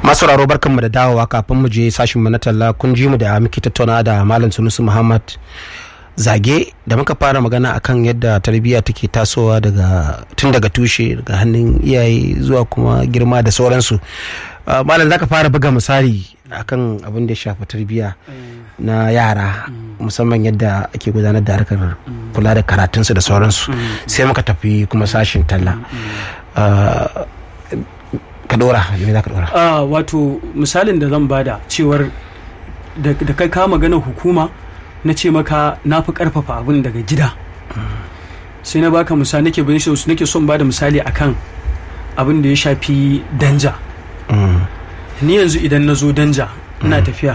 masu raro barkanmu da dawowa kafin mu je sashin mu na talla kun ji mu da muke tattauna da malam sunusu muhammad zage da muka fara magana akan yadda tarbiyya take tasowa daga tun daga tushe daga hannun iyaye zuwa kuma girma da sauransu malam zaka fara buga misali akan abin da ya shafi tarbiyya na yara musamman yadda ake gudanar da harkar kula da karatunsu da sauransu sai muka tafi kuma sashin talla ka dora me za ka dora a wato misalin da zan bada cewar da kai ka magana hukuma na ce maka na fi karfafa abin daga gida sai na baka misali nake bayan shi nake son bada misali akan abin da ya shafi danja ni yanzu idan na zo danja ina tafiya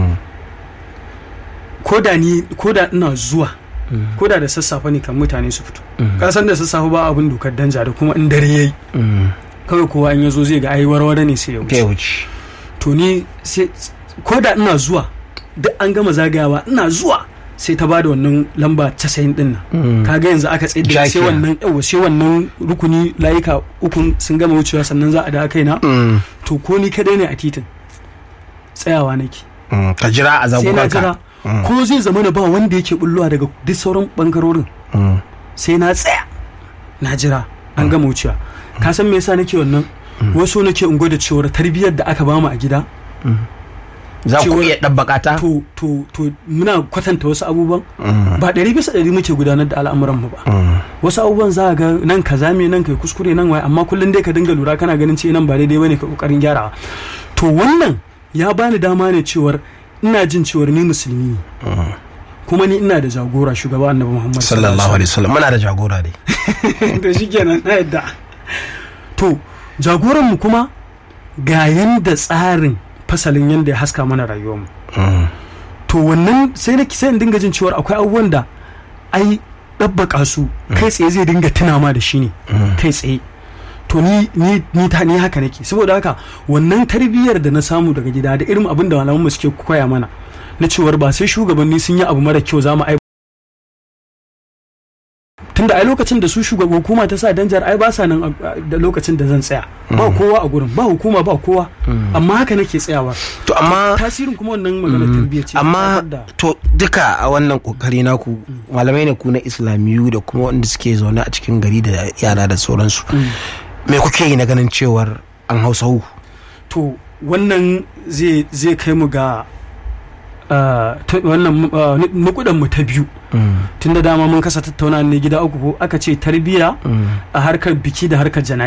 ko da ni ko da ina zuwa ko da da sassafe ne kan mutane su fito kasan da sassafe ba abin dokar danja da kuma in dare yayi kawai kowa in ya zo zai ga ai warware ne sai ya wuce to ni sai ko da ina zuwa duk an gama zagayawa ina zuwa sai ta bada wannan lamba casa'in din nan kaga yanzu aka tsaye da sai wannan yawa sai wannan rukuni layuka ukun sun gama wucewa sannan za a da kaina to ko ni kadai ne a titin tsayawa nake ka jira a sai na jira ko zai zama na ba wanda yake bullowa daga duk sauran bangarorin sai na tsaya na jira an gama wucewa ka san me yasa nake wannan wasu nake in gwada cewar tarbiyyar da aka bamu a gida za ku iya ɗabbaka ta to to to muna kwatanta wasu abubuwan ba ɗari bisa ɗari muke gudanar da al'amuran mu ba wasu abubuwan za ga nan ka zame nan kai kuskure nan waye amma kullum dai ka dinga lura kana ganin ce nan ba daidai bane ka kokarin gyarawa to wannan ya bani dama ne cewar ina jin cewar ni musulmi ne kuma ni ina da jagora shugaba annabi muhammad sallallahu alaihi wasallam muna da jagora ne to shikenan na yadda to jagoran mu kuma ga yanda tsarin fasalin yanda ya haska mana rayuwarmu to wannan sai na sai in dinga jin cewar akwai abubuwan da ai ɗabbaka su kai tsaye zai dinga tuna ma da shi ne kai tsaye to ni ni ni ta ni haka nake saboda haka wannan tarbiyyar da na samu daga gida da irin abin da malaman mu suke koya mana na cewar ba sai shugabanni sun yi abu mara kyau za mu tunda ai lokacin da su shugaban hukuma ta sa danjar ai ba sa nan da lokacin da zan tsaya ba kowa a gurin ba hukuma ba kowa amma haka nake tsayawa to amma tasirin kuma wannan magana tarbiyya ce amma to duka a wannan kokari naku malamai ne ku na islamiyu da kuma wanda suke zaune a cikin gari da yara da sauransu me kuke yi na ganin cewar an hausa hu to wannan zai kai mu ga wannan nukudan mu ta biyu tun da dama mun kasa tattauna ne gida uku ko aka ce tarbiya a harkar biki da harkar jana'i